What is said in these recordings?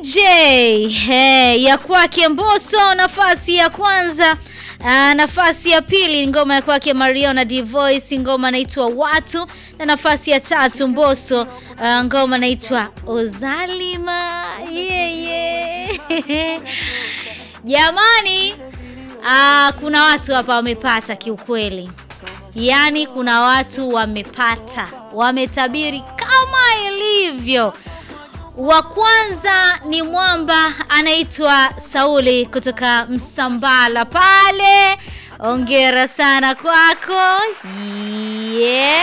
hey, ya kwake Mbosso nafasi ya kwanza. Uh, nafasi ya pili ngoma ya kwake Mario na Divoice, ngoma inaitwa Watu, na nafasi ya tatu Mbosso, uh, ngoma inaitwa Ozalima. yeah, yeah. Jamani, uh, kuna watu hapa wamepata kiukweli, yaani kuna watu wamepata, wametabiri kama ilivyo wa kwanza ni mwamba anaitwa Sauli kutoka Msambala pale. Ongera sana kwako. Yes.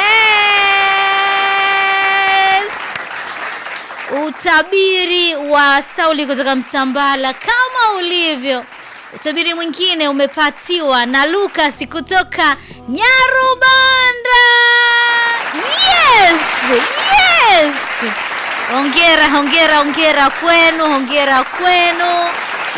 Utabiri wa Sauli kutoka Msambala kama ulivyo. Utabiri mwingine umepatiwa na Lucas kutoka Nyarubanda. Yes. Yes. Hongera, hongera, hongera kwenu, hongera kwenu.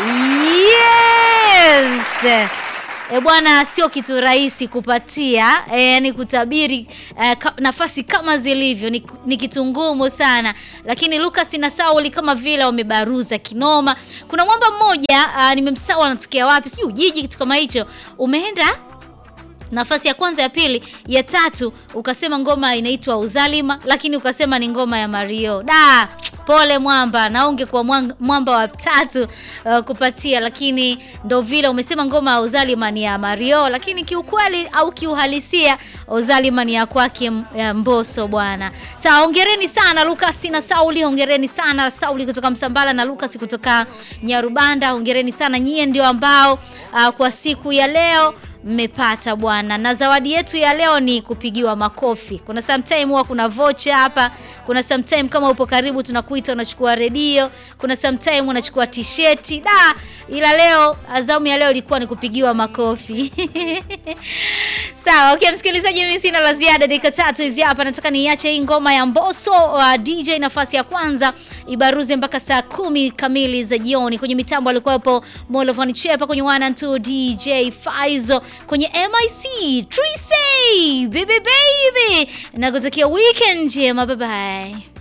Yes. E bwana, sio kitu rahisi kupatia e, ni kutabiri e, ka, nafasi kama zilivyo ni, ni kitu ngumu sana, lakini Lucas na Sauli kama vile wamebaruza kinoma. Kuna mwamba mmoja nimemsahau anatokea wapi, sijui Ujiji, kitu kama hicho, umeenda nafasi ya kwanza, ya pili, ya tatu, ukasema ngoma inaitwa Uzalima, lakini ukasema ni ngoma ya Mario. Da, pole mwamba, na ungekuwa mwamba wa tatu uh, kupatia, lakini ndo vile umesema ngoma ya Uzalima ni ya Mario, lakini kiukweli au kiuhalisia Uzalima ni ya kwake Mbosso bwana. Sawa, hongereni sana Lucas na Sauli, hongereni sana Sauli kutoka Msambala na Lucas kutoka Nyarubanda, hongereni sana nyie, ndio ambao uh, kwa siku ya leo mmepata bwana, na zawadi yetu ya leo ni kupigiwa makofi. Kuna sometime huwa kuna vocha hapa, kuna sometime kama upo karibu tunakuita unachukua redio, kuna sometime unachukua t-shirt da, ila leo azamu ya leo ilikuwa ni kupigiwa makofi sawa. Okay msikilizaji, mimi sina la ziada, dakika tatu hizi hapa, nataka niache hii ngoma ya Mbosso uh, DJ nafasi ya kwanza ibaruze mpaka saa kumi kamili za jioni. Kwenye mitambo alikuwepo Molovani Chepa, kwenye one and two DJ Faizo kwenye MIC Trisay baby baby, na kutakia weekend njema, bye bye.